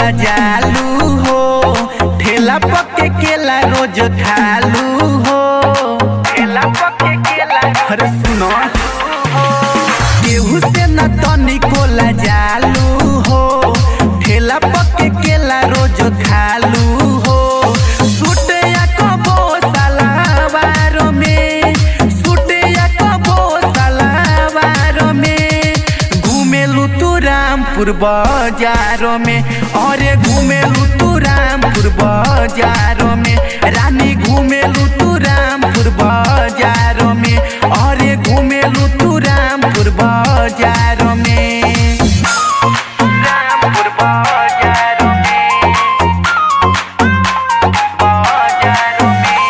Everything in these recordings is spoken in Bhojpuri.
कोला जालू हो ठेला पके केला रोज खालू हो ठेला पके केला अरे सुनो केहू से न तनी कोला जालू हो ठेला पके केला रोज खालू हो सूटे या कबो सलावारो में सूटे या कबो सलावारो में घूमेलू तू रामपुर बाजारों में अरे घूमेलू तू रामपुर बाजारों में रानी घूमेलू तू रामपुर बाजारों में अरे घूमेलू तू रामपुर बाजारों में रामपुर बाजारों में बाजारों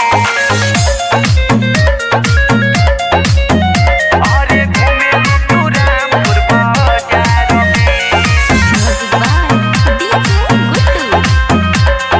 में अरे घूमेलू तू रामपुर बाजारों में Music by DJ Guttu.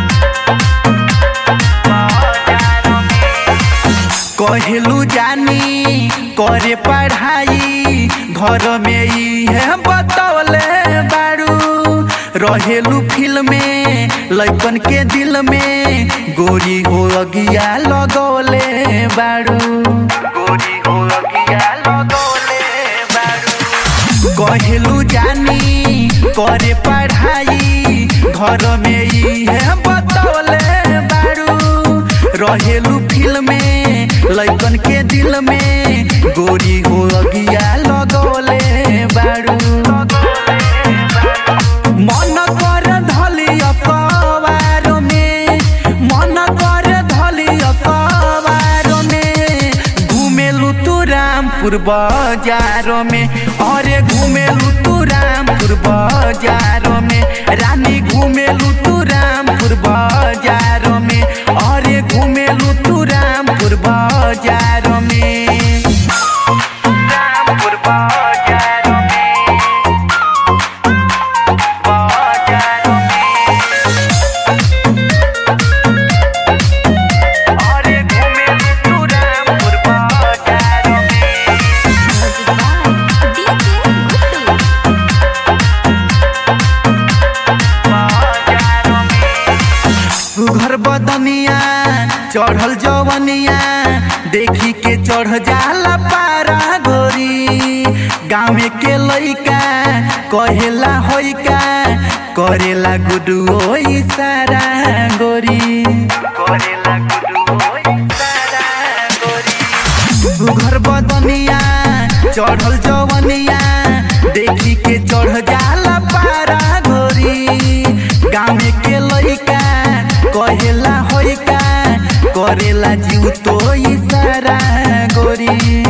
कहलू जानी करे पढ़ाई घर में ई है बतौले बारू रहेलू फिल्म में लैकन के दिल में गोरी हो अगिया लगौले बारू गोरी हो अगिया लगौले बारू कहलू जानी करे पढ़ाई घर में ई है बतौले बारू रहेलू फिल्म में लैकन के दिल में गोरी हो अगिया लगौले बारू मन कर धली अकबार में मन कर धली अकबार में घूमेलू तू रामपुर बाजारों में अरे घूमेलू तू रामपुर बाजारों में रानी घूमेलू तू रामपुर बाजारों में अरे घूमेलू तू रामपुर बाजारों में रामपुर बाजारों में बाजारों में अरे घूमेलू तू रामपुर बाजारों में Music by DJ Guttu. सुघर बदनिया चढ़ल जवनिया देखी के चढ़ जाला पारा गोरी गाँव के लइका कहेला होइका करेला गुडुओ सारा गोरी करेला गुडुओ सारा गोरी सुघर बदनिया चढ़ल जवनिया देखी के चढ़ जाला पारा गोरी गाँव के लइका कहेला होइका करेला जीव तो सारा गोरी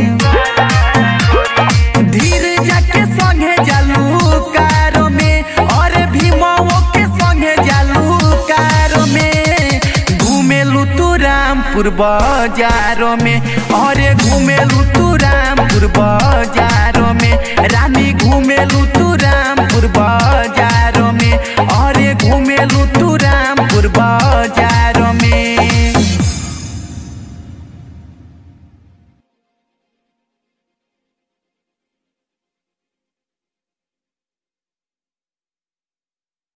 धीरे जाके संगे जालू कारो में और भीमाओ के संगे जालू कारो में घूमेलू तू रामपुर बाजारों में अरे घूमेलू तू रामपुर बाजारों में रानी घूमेलू तू रामपुर बाजार